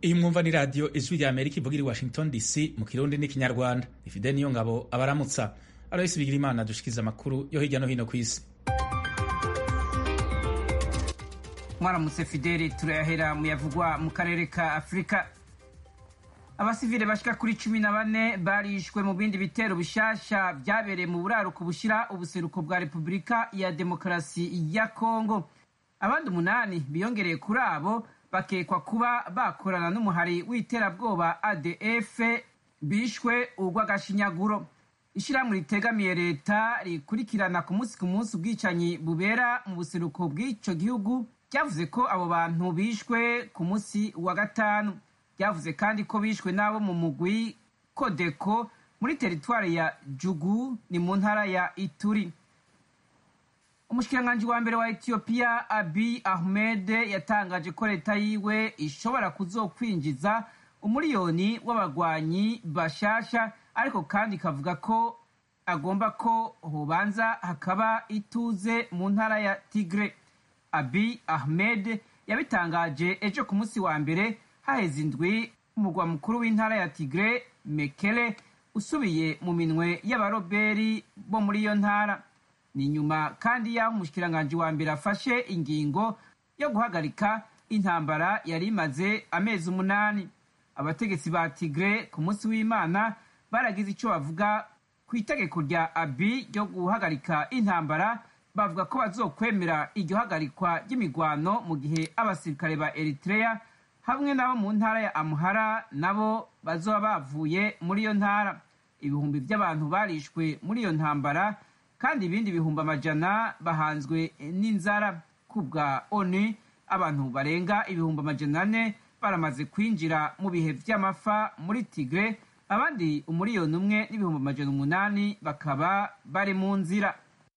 iyi mwumva ni radiyo ijwi rya amerika ivuga iri washington dc mu kirundi n'ikinyarwanda ifide niyo ngabo abaramutsa aloyisi bigira imana dushikiza amakuru yo hirya no hino ku isi mwaramutse fideli turayahera mu yavugwa mu karere ka afurika abasivile bashika kuri cumi na bane barishwe mu bindi bitero bishasha vyabereye mu buraruko bushira ubuseruko bwa repubulika ya demokarasi ya kongo abandi umunani biyongereye kuri abo bakekwa kuba bakorana n'umuhari w'iterabwoba adf bishwe urw'agashinyaguro ishirahamwe ritegamiye leta rikurikirana ku munsi ku munsi ubwicanyi bubera mu buseruko bw'ico gihugu ryavuze ko abo bantu bishwe ku munsi wa gatanu ryavuze kandi ko bishwe n'abo mu mugwi kodeko muri teritwari ya jugu ni mu ntara ya ituri umushikiranganji wa mbere wa etiyopiya abi ahmed yatangaje ko leta yiwe ishobora kuzokwinjiza umuriyoni w'abagwanyi bashasha ariko kandi ikavuga ko agomba ko hobanza hakaba ituze mu ntara ya tigre abi ahmed yabitangaje ejo ku munsi wa mbere haheze indwi umurwa mukuru w'intara ya tigre mekele usubiye mu minwe y'abaroberi bo muri iyo ntara ni nyuma kandi y'aho umushikiranganji wa mbere afashe ingingo yo guhagarika intambara yari imaze amezi umunani abategetsi ba tigre ku munsi w'imana baragize icyo bavuga ku itegeko rya abi ryo guhagarika intambara bavuga ko bazokwemera iryo hagarikwa ry'imigwano mu gihe abasirikare ba eritrea hamwe n'abo mu ntara ya amuhara nabo bazoba bavuye muri iyo ntara ibihumbi by'abantu barishwe muri iyo ntambara kandi ibindi bihumbi amajana bahanzwe n'inzara ku bwa onu abantu barenga ibihumbi amajana ane baramaze kwinjira mu bihe vy'amafa muri tigre abandi umuriyoni umwe n'ibihumbi amajana umunani bakaba bari mu nzira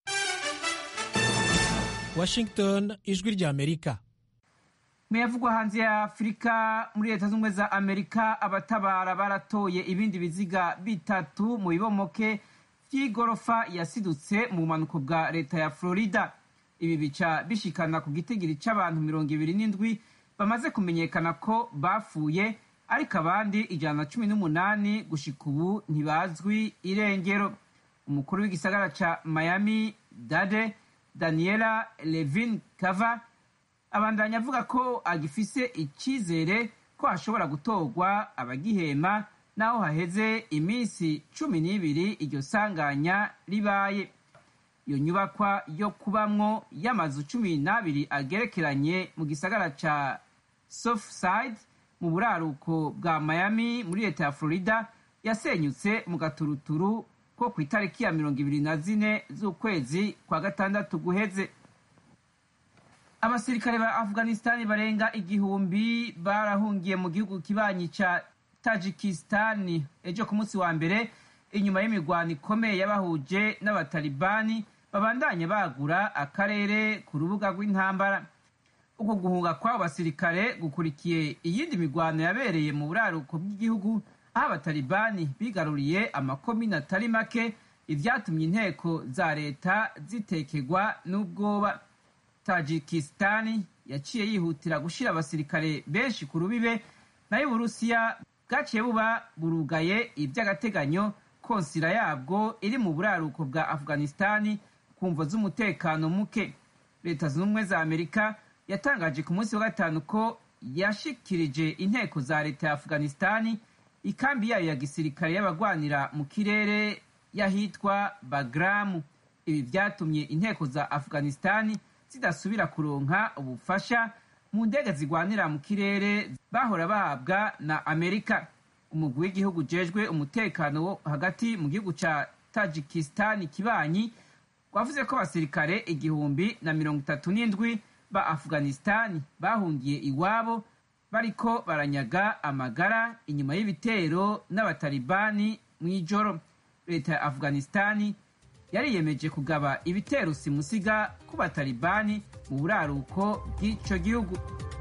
washington ijwi rya amerika muyavugwa hanze ya afurika muri leta z'ubumwe za amerika abatabara baratoye ibindi biziga bitatu mu bibomoke vy'igorofa yasidutse mu bumanuko bwa leta ya florida ibi bica bishikana ku gitigiri c'abantu mirongo ibiri n'indwi bamaze kumenyekana ko bapfuye ariko abandi ijana na cumi n'umunani gushika ubu ntibazwi irengero umukuru w'igisagara ca miami dade daniela levin kava abandanya avuga ko agifise icizere ko hashobora gutorwa abagihema naho haheze iminsi cumi n'ibiri iryo sanganya ribaye iyo nyubakwa yo kubamwo y'amazu cumi n'abiri agerekeranye mu gisagara ca Surfside mu buraruko bwa Miami muri leta ya Florida yasenyutse mu gaturuturu ko ku itariki ya mirongo ibiri na zine z'ukwezi kwa gatandatu guheze abasirikare ba Afghanistan barenga igihumbi barahungiye mu gihugu kibanyi ca Tajikistan ejo ku munsi wa mbere inyuma y'imigwano ikomeye y'abahuje n'abatalibani babandanya bagura akarere ku rubuga rw'intambara uko guhunga kw'abo basirikare gukurikiye iyindi migwano yabereye mu buraruko bw'igihugu aho abatalibani bigaruriye amakomini atari make ivyatumye inteko za leta zitekerwa n'ubwoba tajikisitani yaciye yihutira gushira abasirikare benshi ku rubibe nayo uburusiya bwaciye buba burugaye ivy'agateganyo konsila yabwo iri mu buraruko bwa afghanistani ku mvo z'umutekano muke leta zunze ubumwe za amerika yatangaje ku munsi wa gatanu ko yashikirije inteko za leta ya afghanistani ikambi yayo ya gisirikare y'abagwanira mu kirere y'ahitwa bagramu ibi vyatumye inteko za afghanistani zidasubira kuronka ubufasha mu ndege zigwanira mu kirere bahora bahabwa na amerika umugwi w'igihugu ujejwe umutekano wo hagati mu gihugu ca tajikistani kibanyi wavuze ko abasirikare igihumbi na mirongo itatu n'indwi ba afghanistani bahungiye iwabo bariko baranyaga amagara inyuma y'ibitero n'abatalibani mw'ijoro leta ya afghanistani yariyemeje kugaba ibitero simusiga ku batalibani mu buraruko bw'ico gihugu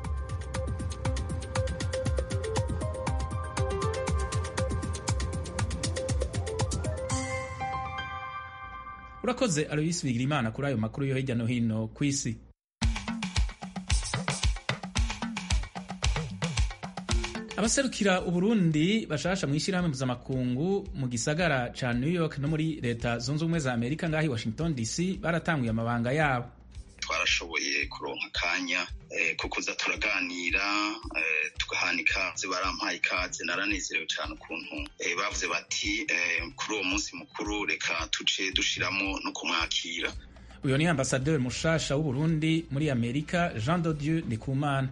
urakoze aloyisi bigira imana kuri ayo makuru yo hirya no hino ku isi abaserukira uburundi bashasha mu ishyirahamwe mpuzamakungu mu gisagara ca new york no muri leta zunze ubumwe za amerika ngaho i washington dc baratanguye amabanga yabo twarashoboye kuronka akanya ko kuza turaganira tugahana ikaze barampaye ikaze naranezerewe cyane ukuntu bavuze bati kuri uwo munsi mukuru reka tuce dushiramo no kumwakira uyu ni ambasaderi mushasha w'uburundi muri amerika jean de dieu ndikumana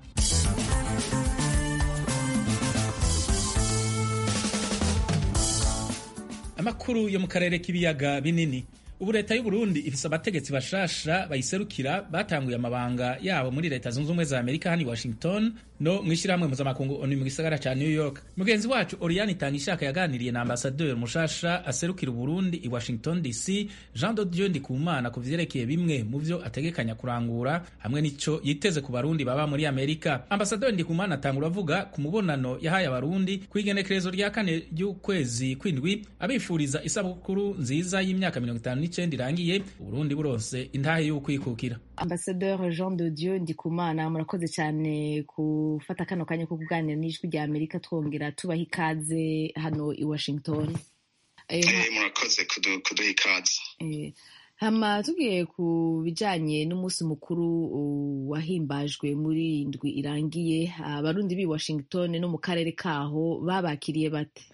amakuru yo mu karere k'ibiyaga binini ubu leta y'uburundi ifise abategetsi bashasha bayiserukira batanguye amabanga yabo muri leta zunze ubumwe za amerika hano i washington no mu ishyirahamwe mpuzamakungu onu mu gisagara ca new york mugenzi wacu oriane itanga ishaka yaganiriye na ambasaderi mushasha aserukira uburundi i washington dc jean de dieu ndikumana ku vyerekeye bimwe mu vyo ategekanya kurangura hamwe n'ico yiteze ku barundi baba muri amerika ambasaderi ndikumana atangura avuga ku mubonano yahaye abarundi ku igenekerezo rya kane ry'ukwezi kw'indwi abifuriza isabukuru nziza y'imyaka mirongo itanu n'icenda irangiye uburundi buronse intahe y'ukwikukira ambasaderi jean de dieu ndikumana murakoze cyane gufata kano kanya ko kuganira n'ijwi rya amerika twongera tubaha ikaze hano i washington murakoze kuduha ikaze hama tugiye ku bijanye n'umunsi mukuru wahimbajwe muri indwi irangiye abarundi b'i washington no mu karere kaho babakiriye bate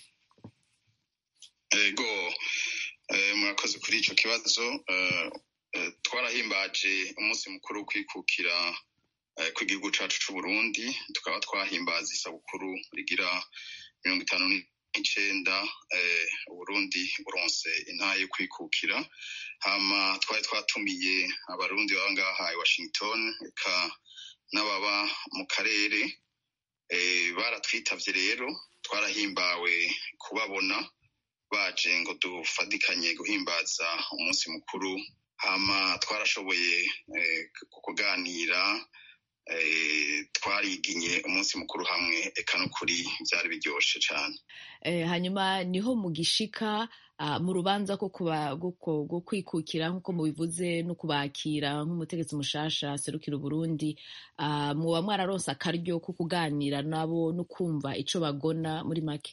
ego murakoze kuri ico kibazo twarahimbaje umunsi mukuru wo kwikukira kw'igihugu cacu c'uburundi tukaba twahimbaza isabukuru rigira mirongo itanu n'icenda uburundi buronse intahe yo kwikukira hama twari twatumiye abarundi baba ngaha i washington eka n'ababa mu karere baratwitavye rero twarahimbawe kubabona baje ngo dufatikanye guhimbaza umunsi mukuru hama twarashoboye kuganira twariginye umunsi mukuru hamwe eka n'ukuri byari biryoshe cyane hanyuma niho mu gishika mu rubanza rwo kwikukira nk'uko mubivuze no kubakira nk'umutegetsi mushasha aserukira uburundi muba mwararonse akaryo ko kuganira nabo no kumva ico bagona muri make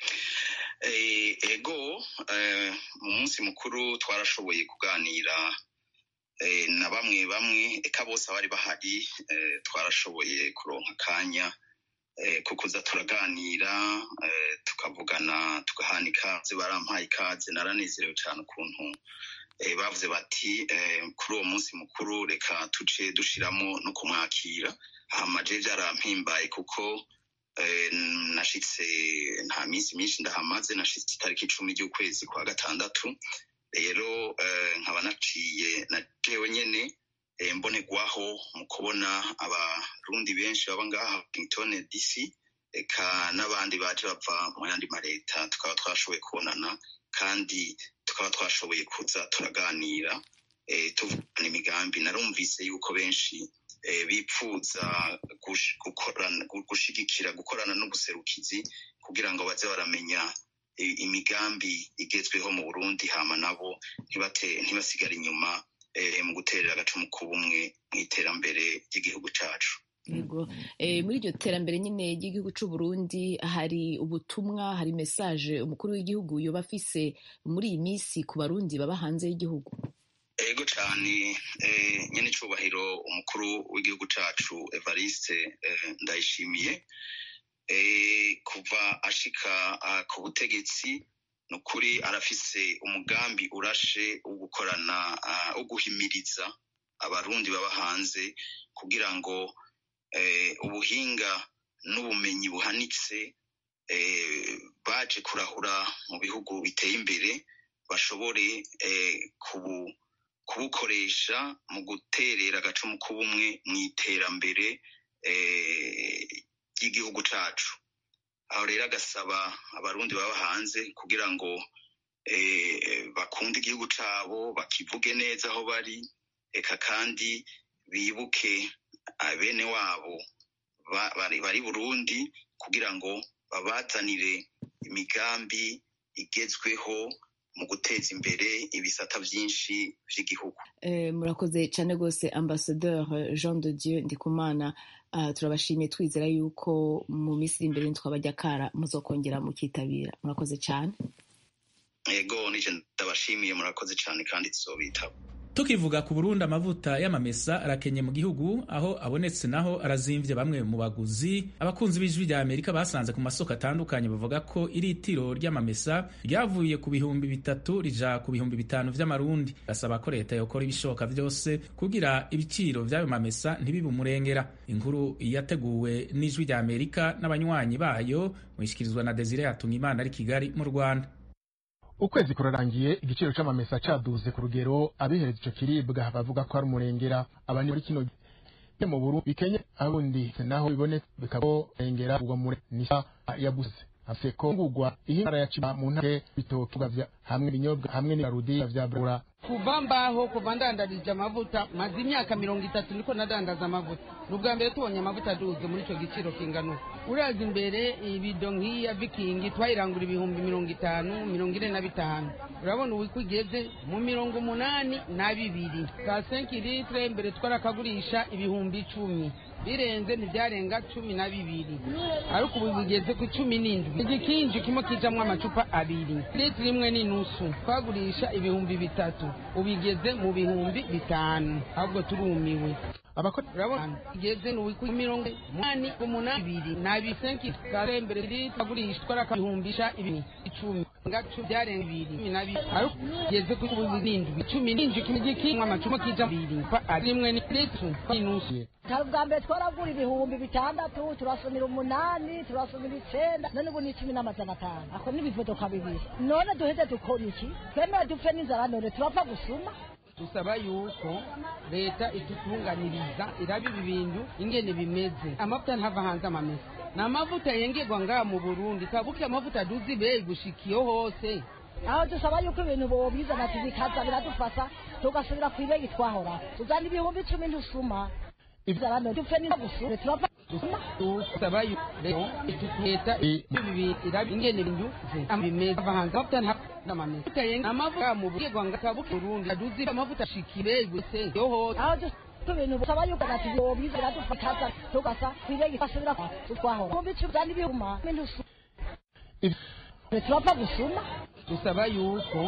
ego mu munsi mukuru twarashoboye kuganira na bamwe bamwe eka bose abari bahari twarashoboye kuronka akanya ko kuza turaganira tukavugana tugahana ikaze barampaye ikaze naranezerewe cyane ukuntu bavuze bati kuri uwo munsi mukuru reka tuce dushiramo no kumwakira hamaje byarampimbaye kuko nashitse nta minsi myinshi ndahamaze nashitse itariki icumi ry'ukwezi kwa gatandatu rero nkaba naciye na jewe nyene mbonerwaho mu kubona abarundi benshi baba ngaha washington dc eka n'abandi baje bava mu yandi mareta tukaba twashoboye kubonana kandi tukaba twashoboye kuza turaganira tuvugana imigambi narumvise yuko benshi bipfuza gushigikira gukorana n'ubuserukizi kugira ngo baze baramenya imigambi igezweho mu burundi hama nabo ntibasigare inyuma mu guterera agacumu k'ubumwe mu iterambere ry'igihugu cacu yego muri iryo terambere nyine ry'igihugu c'uburundi hari ubutumwa hari mesaje umukuru w'igihugu yoba afise muri iyi minsi ku barundi baba hanze y'igihugu ego cyane nyine icubahiro umukuru w'igihugu cacu evariste ndayishimiye kuva ashika ku butegetsi ni ukuri arafise umugambi urashe wo gukorana wo guhimiriza abarundi baba hanze kugira ngo ubuhinga n'ubumenyi buhanitse baje kurahura mu bihugu biteye imbere bashobore kubukoresha mu guterera agacumu k'ubumwe mu iterambere ry'igihugu cacu aho rero agasaba abarundi baba hanze kugira ngo bakunde igihugu cabo bakivuge neza aho bari eka kandi bibuke bene wabo bari burundi kugira ngo babazanire imigambi igezweho mu guteza imbere ibisata byinshi by'igihugu murakoze cyane rwose ambasaderi jean de dieu ndikumana turabashimiye twizera yuko mu minsi iri imbere ntitwabajya kara muzokongera mukitabira murakoze cyane yego nije ndabashimiye murakoze cyane kandi tuzobitaba tukivuga ku burundi amavuta y'amamesa arakenye mu gihugu aho abonetse naho arazimvye bamwe mu baguzi abakunzi b'ijwi rya amerika basanze ku masoko atandukanye bavuga ko iritiro ry'amamesa ryavuye ku bihumbi bitatu rija ku bihumbi bitanu vy'amarundi basaba ko leta yokora ibishoboka vyose kugira ibiciro vy'ayo mamesa ntibibe umurengera inkuru yateguwe n'ijwi rya amerika n'abanywanyi bayo mwishikirizwa na desire hatungimana ari kigali mu rwanda ukwezi kurarangiye igiciro c'amamesa caduze ku rugero abihereza ico kiribwa bavuga ko ari umurengera abandi muri kino gihe mu Burundi bikenye abundi naho biboneka bikabo rengera ubwo muri nisa yabuze afeko ngugwa ihimara ya ciba mu ntare bitotuga vya hamwe ibinyobwa hamwe n'arudi vya bura kuva mbaho kuva ndandarije amavuta maze imyaka mirongo itatu niko nadandaza amavuta ni ubwa mbere tubonye amavuta aduze muri icyo giciro kingana uraza imbere ibido nk'iya vikingi twayirangura ibihumbi mirongo itanu mirongo ine na bitanu urabona ubu igeze mu mirongo umunani na bibiri ka senki litire mbere twarakagurisha ibihumbi icumi birenze ntibyarenga cumi na bibiri ariko ubu bigeze ku cumi n'indwi igikinji kimwe kijamwo amacupa abiri litiro imwe n'inusu twagurisha ibihumbi bitatu ubigeze mu bihumbi bitanu ahubwo turumiwe abakora urabona igeze ni ku mirongo umunani umunani ibiri nabi senki kare mbere iri twagurisha twaraka bihumbisha ibiri icumi ngacu byarenga ibiri cumi na bibiri ariko igeze ku bihumbi n'indwi cumi n'indwi kimwe gikinywa amacupa kija abiri ari rimwe ni litiro n'inusu kare bwa mbere twaragura ibihumbi bitandatu turasumira umunani turasumira icenda none ubu ni icumi n'amajana atanu ako n'ibivodoka bibiri none duheze dukora iki twemewe dupfe n'inzara none turapfa gusuma dusaba yuko leta itutunganiriza iraba ibi bintu ingene bimeze amavuta ntava hanze amamesa ni amavuta yengerwa ngaha mu burundi kabuke amavuta aduze ibeyi gushikiyo hose aho dusaba yuko ibintu bobizana tubikaza biradufasha tugasubira ku ibeyi twahora tuzana ibihumbi icumi ntusuma inzara none dupfe n'inzara gusuma turapfa dusaba yuko leta ibi bintu iraba ingene ibintu bimeze ava hanze amavuta ntava n'amamesa amavuta mu burundi kabuke burundi aduze amavuta ashikiye guse yo hose aho ibintu busaba yuko ati bobiza biradufasha tugasa kwirege basubira twahora ibihumbi icumi uzana ibihuma n'intusuma turapfa gusuma dusaba yuko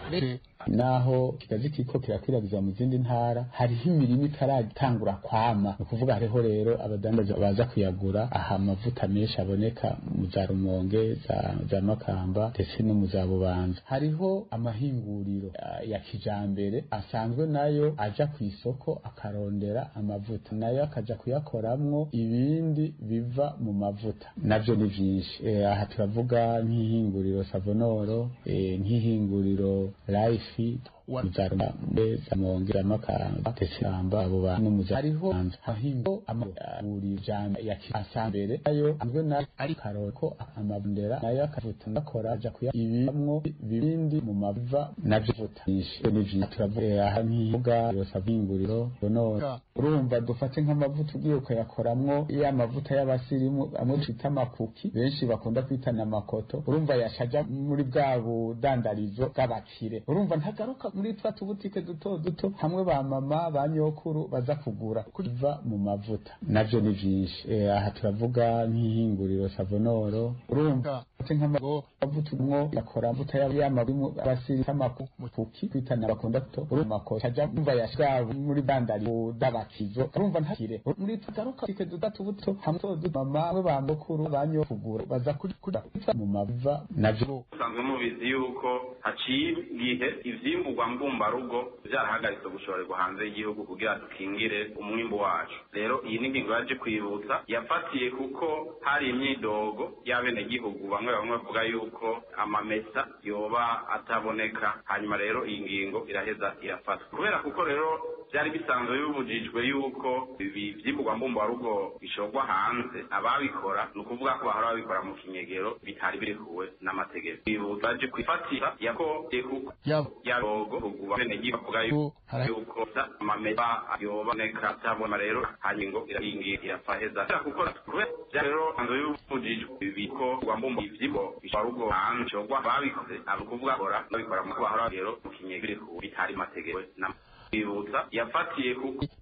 naho kikazi kiko kirakwiragiza mu zindi ntara hariho imirimo itaratangura kwama ni ukuvuga hariho rero abadandaza baza kuyagura aha amavuta menshi aboneka mu za rumonge za, za makamba ndetse no mu za bubanza hariho amahinguriro ya kijambere asanzwe nayo aja ku isoko akarondera amavuta nayo akaja kuyakoramwo ibindi biva mu mavuta navyo ni vyinshi e, aha turavuga nk'ihinguriro savonoro e, nk'ihinguriro life fi muzaruma mbeza mongera makamba tesamba abo bantu muza hariho hahingo amaburi jana ya asambere ayo anzwe na ari karoko amabundera nayo akavuta ndakora aja kuya ibimwo bibindi mu maviva navyo vutisha n'ivyo turavuga aha nkivuga yose avinguriro none urumva dufate nk'amavuta ugiye ukayakoramwo ya mavuta y'abasirimu amwe twita amakuki benshi bakunda kwitana amakoto urumva yashaja muri bwa budandarizo bw'abakire urumva ntagaruka muri twa tubutike duto duto hamwe ba mama ba nyokuru baza kugura kuva mu mavuta navyo ni vyinshi e, aha turavuga nk'ihinguriro savonoro urumva nk'amavuta umwo yakora amavuta y'amabimu abasiri amakuki kwitana bakunda kuto urumva ko caja umva yashgabu muri bandari dabakizo urumva ntakire muri tagaruka tike duto tubuto hamwe duto mama hamwe ba nyokuru ba nyokugura baza kuri mu mavuta navyo usanzwe mubizi yuko haciye igihe ivyimburwa mbumbarugo vyarahagaritse gushorerwa hanze y'igihugu kugira dukingire umwimbu wacu rero iyi ni ingingo yaje kwibutsa yafatiye kuko hari imyidogo y'abenegihugu bamwe bamwe bavuga yuko amamesa yoba ataboneka hanyuma rero iyi ngingo iraheza irafatwa kubera kuko rero byari bisanzwe bibujijwe yuko ibi vyimburwa mbumbarugo bishorwa hanze ababikora ni ukuvuga ko bahora babikora mu kinyegero bitari birekuwe n'amategeko bibutsa baje kwifatira yako kuko yarogo kuguba benegihugu bavuga yuko amamesa yoboneka atabona rero hanyuma irahingi irafaheza kuko kubera rero sanzwe bibujijwe ibiko rwambumba ivyimbo bishorwa hanze bishorwa babikoze abo kuvuga kora babikora mu bahora rero mu kinyegero bitari mategeko n'amategeko kwibutsa yafatiye kuko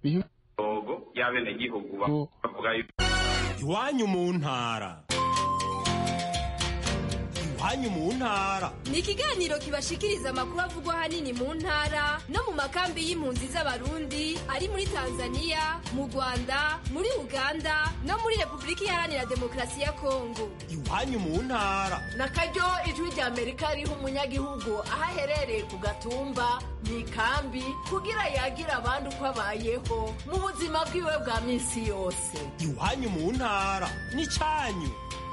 rogo y'abenegihugu bavuga iwanyu mu ntara iwanyu mu ntara ni ikiganiro kibashikiriza amakuru avugwa ahanini mu ntara no mu makambi y'impunzi z'abarundi ari muri tanzania mu rwanda muri uganda no muri repubulika iharanira demokarasi ya kongo iwanyu mu ntara na karyo ijwi rya amerika riha umunyagihugu aho aherereye ku gatumba mu ikambi kugira yagira abandi uko abayeho mu buzima bwiwe bwa minsi yose iwanyu mu ntara n'icyanyu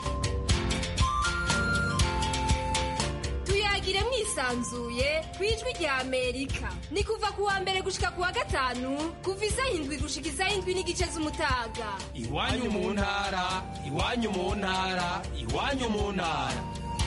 tuyagire mwisanzuye ku ijwi rya amerika ni kuva ku wa mbere gushika ku wa gatanu kuva isaha indwi gushika isaha indwi n'igice z'umutaga iwanyu mu ntara iwanyu mu ntara iwanyu mu ntara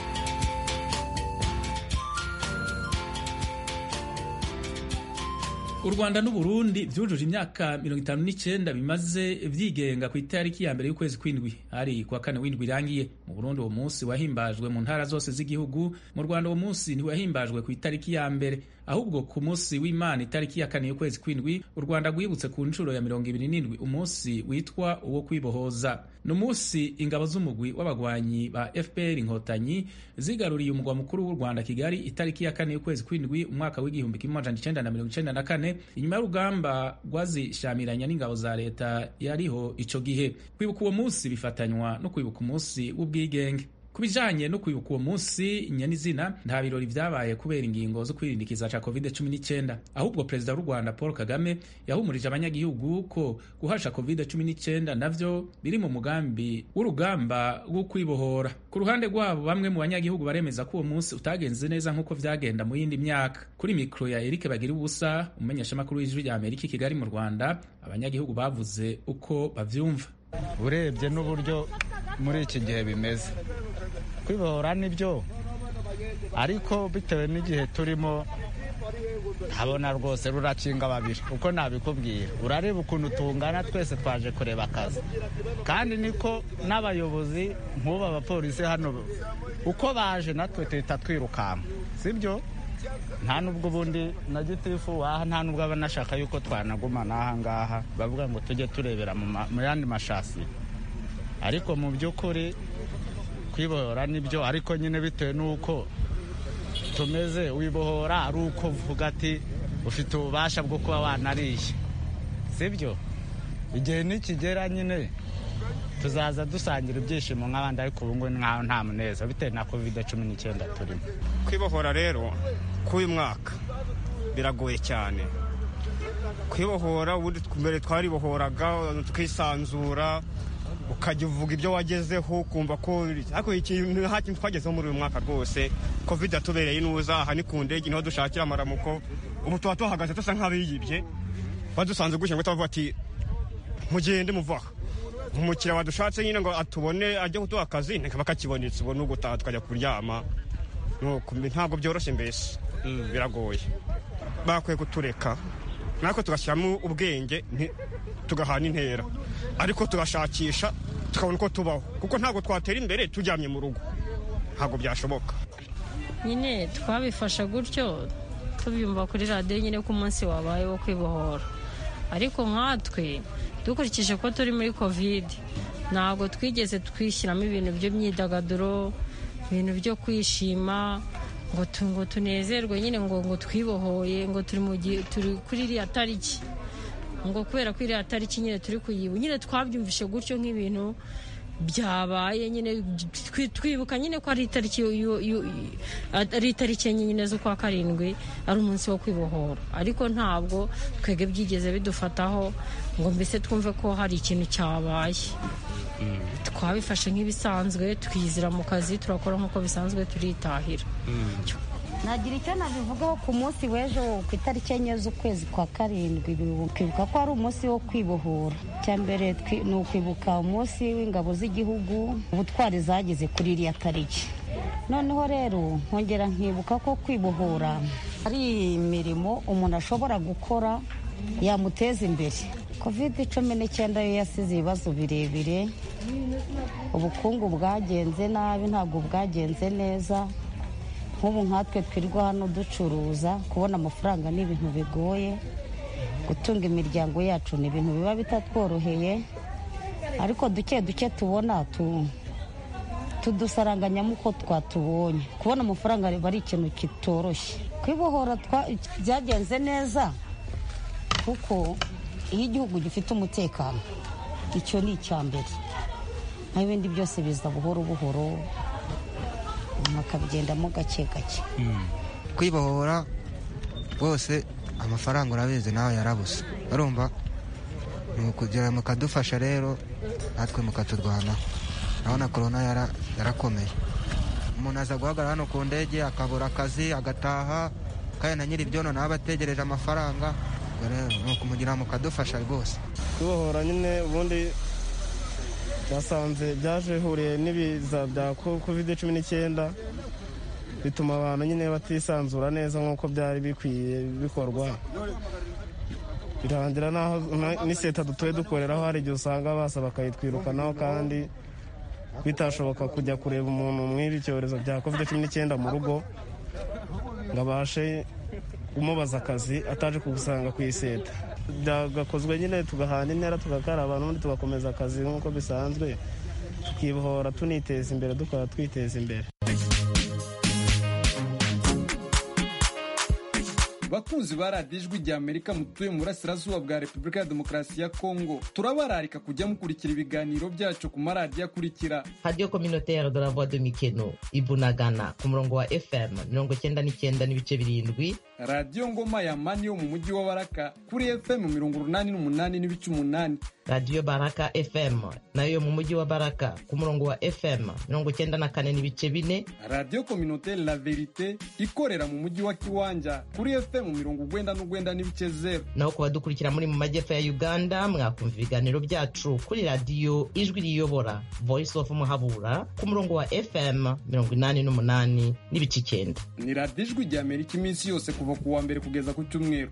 u rwanda n'uburundi byujuje imyaka mirongo itanu n'icyenda bimaze byigenga ku itariki ya mbere y'ukwezi kw'indwi hari kuwa kane w'indwi irangiye mu burundi uwo munsi wahimbajwe mu ntara zose z'igihugu mu rwanda uwo munsi ntiwahimbajwe ku itariki ya mbere ahubwo ku munsi w'imana itariki ya kane y'ukwezi kw'indwi u rwanda rwibutse ku nshuro ya mirongo ibiri n'indwi umunsi witwa uwo kwibohoza ni umunsi ingabo z'umugwi w'abagwanyi ba fpr inkotanyi zigaruriye umugwa mukuru w'u rwanda kigali itariki ya kane y'ukwezi kw'indwi umwaka w'igihumbi kimwe amajana icenda na mirongo icenda na kane inyuma y'urugamba rwazishamiranya n'ingabo za leta yariho ico gihe kwibuka uwo munsi bifatanywa no kwibuka umunsi w'ubwigenge ku bijanye no kwibuka uwo munsi nyenizina nta birori vyabaye kubera ingingo zo kwirindikiza ca covid 19 ahubwo perezida w'u rwanda paul kagame yahumurije abanyagihugu ko guhasha covid 19 navyo biri mu mugambi w'urugamba rwo kwibohora ku ruhande rwabo bamwe mu banyagihugu baremeza ko uwo munsi utagenze neza nk'uko vyagenda mu yindi myaka kuri mikro ya erike bagira ubusa umumenyeshamakuru w'ijwi rya amerika i kigali mu rwanda abanyagihugu bavuze uko bavyumva urebye n'uburyo muri iki gihe bimeze kwibohora nibyo ariko bitewe n'igihe turimo habona rwose rurakinga babiri uko nabikubwira urareba ukuntu tungana twese twaje kureba akazi kandi niko n'abayobozi nk'ubu abapolisi hano uko baje natwe tuhita twirukanka sibyo nta nubwo ubundi na gitifu waha nta nubwo aba anashaka yuko twanaguma n'aha ngaha bavuga ngo tujye turebera mu yandi mashasi ariko mu by'ukuri kwibohora nibyo ariko nyine bitewe n'uko tumeze wibohora ari uko uvuga ati ufite ububasha bwo kuba wanariye sibyo igihe nikigera nyine tuzaza dusangira ibyishimo nk'abandi ariko ubu ngubu nkaho nta muneza bitewe na kovide cumi n'icyenda turimo kwibohora rero k'uyu mwaka biragoye cyane kwibohora ubundi mbere twaribohoraga tukisanzura ukajya uvuga ibyo wagezeho ukumva ko ariko ikintu nta kintu twagezeho muri uyu mwaka rwose covid yatubereye inuza aha ni ku ndege niho dushakira amaramuko ubu tuba tuhagaze dusa nk'abiyibye badusanze gutya ngo tubavuga ati mugende muvaha umukiriya wadushatse nyine ngo atubone ajye kuduha akazi ntikaba kakibonetse ubu ni ugutaha tukajya kuryama ntabwo byoroshye mbese biragoye bakwiye kutureka natwe tugashyiramo ubwenge tugahana intera ariko tugashakisha tukabona uko tubaho kuko ntabwo twatera imbere turyamye mu rugo ntabwo byashoboka nyine twabifasha gutyo tubyumva kuri radiyo nyine ko umunsi wabaye wo kwibohora ariko nkatwe dukurikije ko turi muri kovide ntabwo twigeze twishyiramo ibintu by'imyidagaduro ibintu byo kwishima ngo ngo tunezerwe nyine ngo ngo twibohoye ngo turi mu gihe turi kuri iriya tariki ngo kubera ko iriya tariki nyine turi kuyibu nyine twabyumvishe gutyo nk'ibintu byabaye nyine twibuka nyine ko ari itariki ari itariki enye nyine z'ukwa karindwi ari umunsi wo kwibohora ariko ntabwo twebwe byigeze bidufataho ngo mbese twumve ko hari ikintu cyabaye twabifashe nk'ibisanzwe twizira mu kazi turakora nk'uko bisanzwe turitahira nagira icyo nabivugaho ku munsi w'ejo ku itariki enye z'ukwezi kwa karindwi twibuka ko ari umunsi wo kwibohora icya mbere ni ukwibuka umunsi w'ingabo z'igihugu ubutwari zagize kuri iriya tariki noneho rero nkongera nkibuka ko kwibohora ari imirimo umuntu ashobora gukora yamuteza imbere kovide cumi n'icyenda yo yasize ibibazo birebire ubukungu bwagenze nabi ntabwo bwagenze neza nk'ubu nkatwe twirwa hano ducuruza kubona amafaranga ni ibintu bigoye gutunga imiryango yacu ni ibintu biba bitatworoheye ariko duke duke tubona tu tudusaranganyamo uko twatubonye kubona amafaranga biba ari ikintu kitoroshye kwibohora byagenze neza kuko iyo igihugu gifite umutekano icyo ni icya mbere naho ibindi byose biza buhoro buhoro bakabigendamo gake gake kwibohora rwose amafaranga urabizi nawe yarabuze urumva ni ukugira mukadufasha rero natwe mukaturwanaho urabona korona yarakomeye umuntu aza guhagarara hano ku ndege akabura akazi agataha kandi na nyiri ibyono nawe aba ategereje amafaranga ni ukumugira mukadufasha rwose kwibohora nyine ubundi byasanze byaje bihuriye n'ibiza bya kovide cumi n'icyenda bituma abantu nyine batisanzura neza nk'uko byari bikwiye bikorwa birangira n'aho n'iseta dutuye dukoreraho hari igihe usanga basa bakayitwirukanaho kandi bitashoboka kujya kureba umuntu mw'ibi icyorezo bya kovide cumi n'icyenda mu rugo ngo abashe kumubaza akazi ataje kugusanga ku iseta byagakozwe nyine tugahana intera tugakaraba n'ubundi tugakomeza akazi nk'uko bisanzwe tukibohora tuniteza imbere dukora twiteza imbere bakunzi ba radiyo ijwi rya amerika mutuye mu burasirazuba bwa repubulika ya demokarasi ya kongo turabararika kujya mukurikira ibiganiro byacu ku maradiyo akurikira radiyo kominoteri de la voix de mikeno ibunagana ku murongo wa fm mirongo cyenda n'icyenda n'ibice birindwi radiyo ngoma ya mani yo mu mujyi wa baraka kuri fm mirongo urunani n'umunani n'ibice umunani radiyo baraka fm nayo mu mujyi wa baraka ku murongo wa fm mirongo cyenda na kane n'ibice bine radiyo kominoteri la verite ikorera mu mujyi wa kiwanja kuri fm mirongo ugwenda n'ugwenda n'ibice zeru naho ku badukurikira muri mu majyepfo ya uganda mwakumva ibiganiro byacu kuri radiyo ijwi riyobora voice of muhabura ku murongo wa fm mirongo inani n'umunani n'ibice icyenda ni radiyo ijwi rya amerika iminsi yose kuva ku wa mbere kugeza ku cyumweru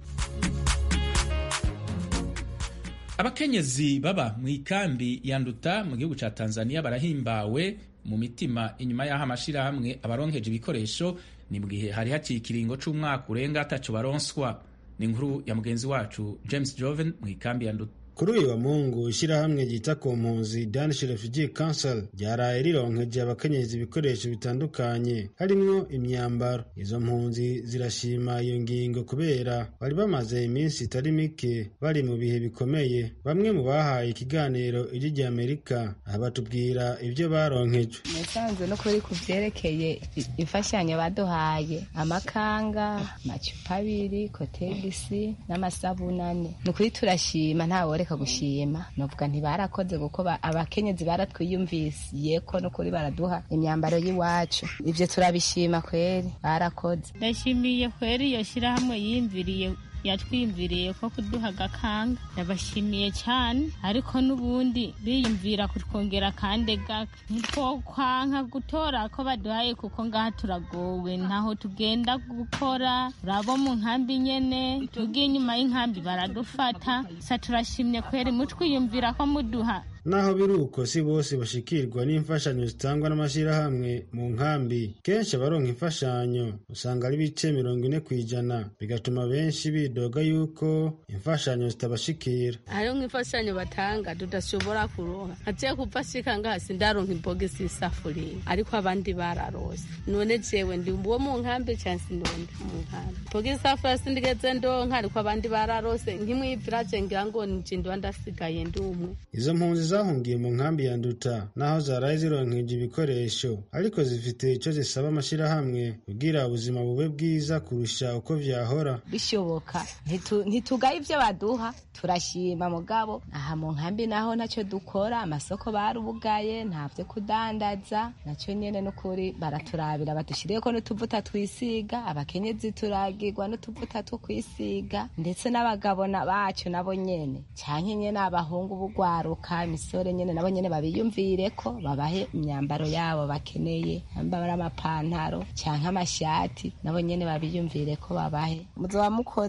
abakenyezi baba mu ikambi ya nduta mu gihugu cya tanzania barahimbawe mu mitima inyuma y'aho amashyirahamwe abaronkeje ibikoresho ni mu gihe hari haciye ikiringo c'umwaka urenga ataco baronswa ni inkuru ya mugenzi wacu james joven mu ikambi ya nduta kuri uyu wa mungu ishyirahamwe ryita ku mpunzi danish refugee council ryaraye rironkeje abakenyezi ibikoresho bitandukanye harimwo imyambaro izo mpunzi zirashima iyo ngingo kubera bari bamaze iminsi itari mike bari mu bihe bikomeye bamwe mu bahaye ikiganiro ijwi rya amerika aha batubwira ibyo baronkejwe nasanzwe no kuri ku byerekeye imfashanyo baduhaye amakanga amacupa abiri kotegisi n'amasabunane ni ukuri turashima ntawe reka gushima novuga ntibarakoze kuko abakenyezi baratwiyumvisiye ko nukuri baraduha imyambaro y'iwacu ivyo turabishima kweri barakoze ndashimiye kweri iyo shirahamwe yiyumviriye yatwiyumviriye ko kuduha agakanga yabashimiye cyane ariko n'ubundi biyumvira kutwongera akande gake ntitwokwanka gutora ko baduhaye kuko ngaha turagowe ntaho tugenda gukora urabo mu nkambi nyene tugiye inyuma y'inkambi baradufata sa turashimye kweri mutwiyumvira ko muduha naho biri uko si bose bashikirwa n'imfashanyo zitangwa n'amashyirahamwe mu nkambi kenshi abaronka imfashanyo usanga ari ibice mirongo ine ku ijana bigatuma benshi bidoga yuko imfashanyo zitabashikira hariho nk'imfashanyo batanga tudashobora kuronka agiye kuva ashika ngaha sindaronka imbogisi y'isafuriya ariko abandi bararose none jewe ndi uwo mu nkambi cyangwa sindondi mu nkambi imbogisi y'isafuriya sindigeze ndonka ariko abandi bararose nk'imwiviraje ngira ngo nje ndiba ndasigaye ndi umwe izo mpunzi zahungiye mu nkambi ya nduta naho zaraye zironkeje ibikoresho ariko zifite icyo zisaba amashyirahamwe kugira ubuzima bube bwiza kurusha uko vyahora bishoboka ntitugaye ibyo baduha turashima mugabo aha mu nkambi naho ntacyo dukora amasoko barubugaye nta byo kudandaza nacyo nyene n'ukuri baraturabira badushyiriyeho n'utuvuta twisiga abakenyezi turagirwa n'utuvuta two kwisiga ndetse n'abagabo bacu nabo nyene canke nyene abahungu bugwaruka imisore nyene nabo nyene babiyumvire ko babahe imyambaro yabo bakeneye ambara amapantaro canke amashati nabo nyene babiyumvire ko babahe muzoba mukoze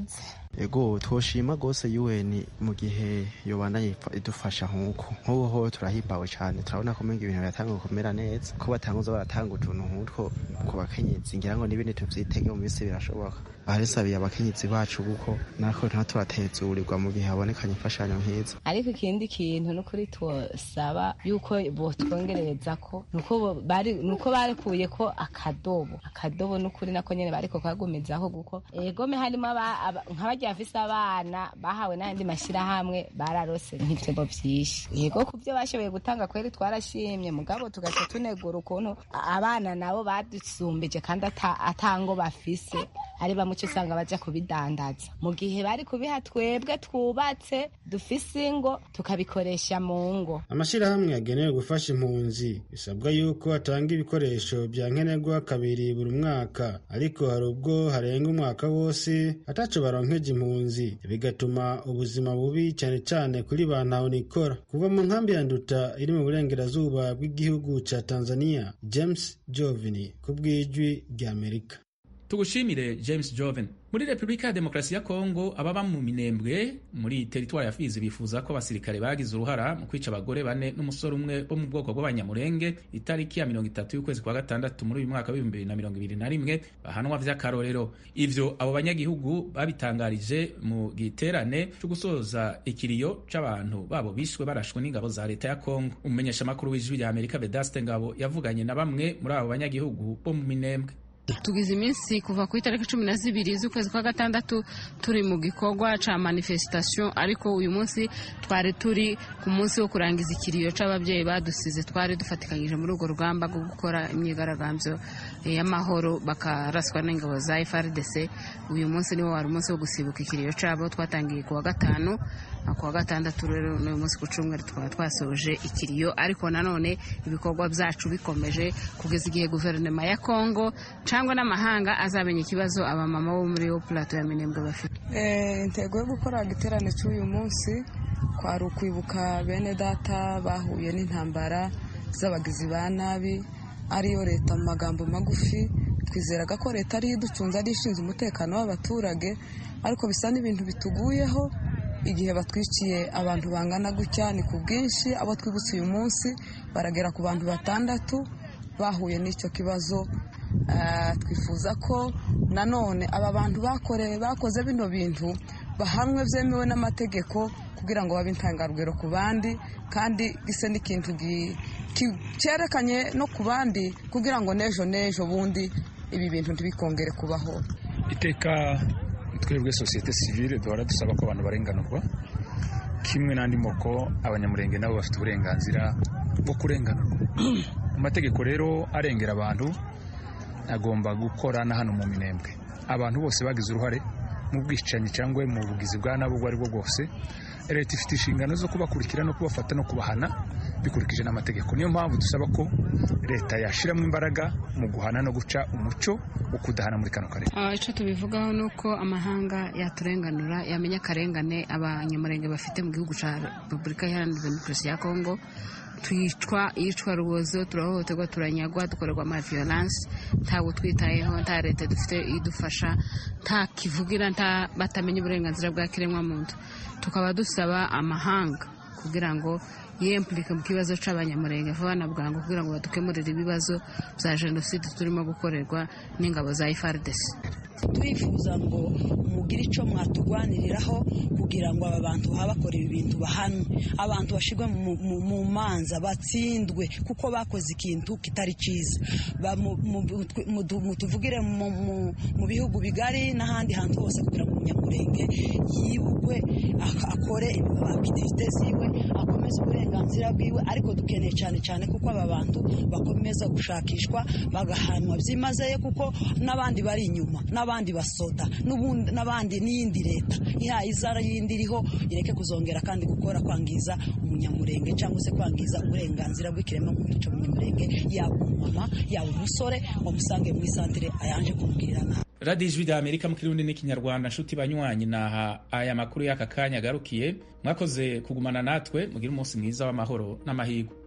ego twoshima rwose UN mu gihe yobana idufasha nk'uko nk'ubu ho turahimbawe cyane turabona ko ibintu biratanga gukomera neza ko batanguza baratanga utuntu nk'utwo ku bakenyezi ngira ngo n'ibindi tuvyitege mu minsi birashoboka baresabiye abakenyezi bacu kuko natwe nta turatezurirwa mu gihe habonekanye imfashanyo nk'izo ariko ikindi kintu n'ukuri twosaba yuko botwongerereza ko nuko bari nuko barekuye ko akadobo akadobo n'ukuri nako nyene bariko kagumizaho guko egome harimo nk'abarya bafise abana bahawe n'ayandi mashyirahamwe bararose nk'ibitebo vyinshi yego ku byo bashoboye gutanga kweri twarashimye mugabo tugaca tunegura ukuntu abana nabo badusumbije kandi atango bafise ari bamwe uca usanga baja kubidandaza mu gihe bari kubiha twebwe twubatse dufise ingo tukabikoresha mu ngo amashyirahamwe yagenewe gufasha impunzi bisabwa yuko atanga ibikoresho bya nkenerwa kabiri buri mwaka ariko hari ubwo harenga umwaka wose ataco baronkeje impunzi bigatuma ubuzima bubi cyane cyane kuri ba ntahonikora kuva mu nkambi ya nduta iri mu burengerazuba bw'igihugu ca tanzania james jovini ku bw'ijwi ry'amerika tugushimire james joven muri repubulika ya demokarasi ya kongo ababa mu minembwe muri teritwari ya fizi bifuza ko abasirikare bagize uruhara mu kwica abagore bane n'umusore umwe bo mu bwoko bw'abanyamurenge itariki ya mirongo itatu y'ukwezi kwa gatandatu muri uyu mwaka w'ibihumbi bibiri na mirongo ibiri na rimwe bahanwa vy'akarorero ivyo abo banyagihugu babitangarije mu giterane cyo gusoza ikiriyo c'abantu babo bishwe barashwe n'ingabo za leta ya kongo umumenyeshamakuru w'ijwi rya amerika vedaste ngabo yavuganye na bamwe muri abo banyagihugu bo mu minembwe tugize iminsi kuva ku itariki cumi na zibiri z'ukwezi kwa gatandatu turi mu gikorwa ca manifestation ariko uyu munsi twari turi ku munsi wo kurangiza ikiriyo c'ababyeyi badusize twari dufatikanyije muri urwo rugamba rwo gukora imyigaragambyo y'amahoro bakaraswa n'ingabo za FRDC uyu munsi niwo wari umunsi wo gusibuka ikiriyo cabo twatangiye ku wa gatanu ku wa gatandatu rero n'uyu munsi ku cumweru tukaba twasoje ikiriyo ariko nanone ibikorwa byacu bikomeje kugeza igihe guverinoma ya Kongo cyangwa n'amahanga azamenya ikibazo abamama bo muri yo plato ya minembwe bafite intego yo gukora igiterane cy'uyu munsi kwari ukwibuka bene data bahuye n'intambara z'abagizi ba nabi ariyo leta mu magambo magufi twizeraga ko leta ariyo iducunze ari ishinzwe umutekano w'abaturage ariko bisa n'ibintu bituguyeho igihe batwiciye abantu bangana gutya ni ku bwinshi abo twibutse uyu munsi baragera ku bantu batandatu bahuye n'icyo kibazo twifuza ko nanone aba bantu bakoze bino bintu bahanwe byemewe n'amategeko kugira ngo babe intangarugero ku bandi kandi gise n'ikintu cyerekanye no ku bandi kugira ngo n'ejo n'ejo bundi ibi bintu ntibikongere kubaho iteka twebwe sosiyete sivile duhora dusaba ko abantu barenganurwa kimwe n'andi moko abanyamurenge nabo bafite uburenganzira bwo kurenganurwa amategeko rero arengera abantu agomba gukora na hano mu minembwe abantu bose bagize uruhare mu bwicanyi cyangwa mu bugizi bwa nabo ubwo ari bwo bwose leta ifite inshingano zo kubakurikira no kubafata no kubahana bikurikije n'amategeko niyo mpamvu dusaba ko leta yashyiramo imbaraga mu guhana no guca umuco wo kudahana muri kano karere icyo tubivugaho ni uko amahanga yaturenganura yamenya akarengane abanyamurenge bafite mu gihugu cya repubulika iharanira demokarasi ya kongo twicwa iyicwa rubozo turahohoterwa turanyagwa dukorerwa ama violence ntabwo twitayeho nta leta dufite idufasha nta kivugira nta batamenya uburenganzira bwa kiremwamuntu tukaba dusaba amahanga kugira ngo yempurike mu kibazo cy'abanyamurenge vuba na bwangu kugira ngo badukemurire ibibazo bya jenoside turimo gukorerwa n'ingabo za FARDC turifuza ngo mugire icyo mwaturwaniriraho kugira ngo aba bantu babakorera ibintu bahanwe abantu bashyirwe mu manza batsindwe kuko bakoze ikintu kitari cyiza mutuvugire mu bihugu bigari n'ahandi hantu hose kugira ngo umunyamurenge yibukwe akore akitivite ziwe akomeze uburenganzira bwiwe ariko dukeneye cyane cyane kuko aba bantu bakomeza gushakishwa bagahanwa byimazeyo kuko n'abandi bari inyuma n'abandi basoda n'abandi n'iyindi leta ihaye izara yindi iriho ireke kuzongera kandi gukora kwangiza umunyamurenge cyangwa se kwangiza uburenganzira bw'ikiremwamuntu cy'umunyamurenge yaba umumama yaba umusore ngo musange mu isantire ayanje kumubwirira nabi radiyo ijwi rya amerika mu kirundi n'ikinyarwanda nshuti banywanyi naha aya makuru y'aka kanya agarukiye mwakoze kugumana natwe mugire umunsi mwiza w'amahoro n'amahirwe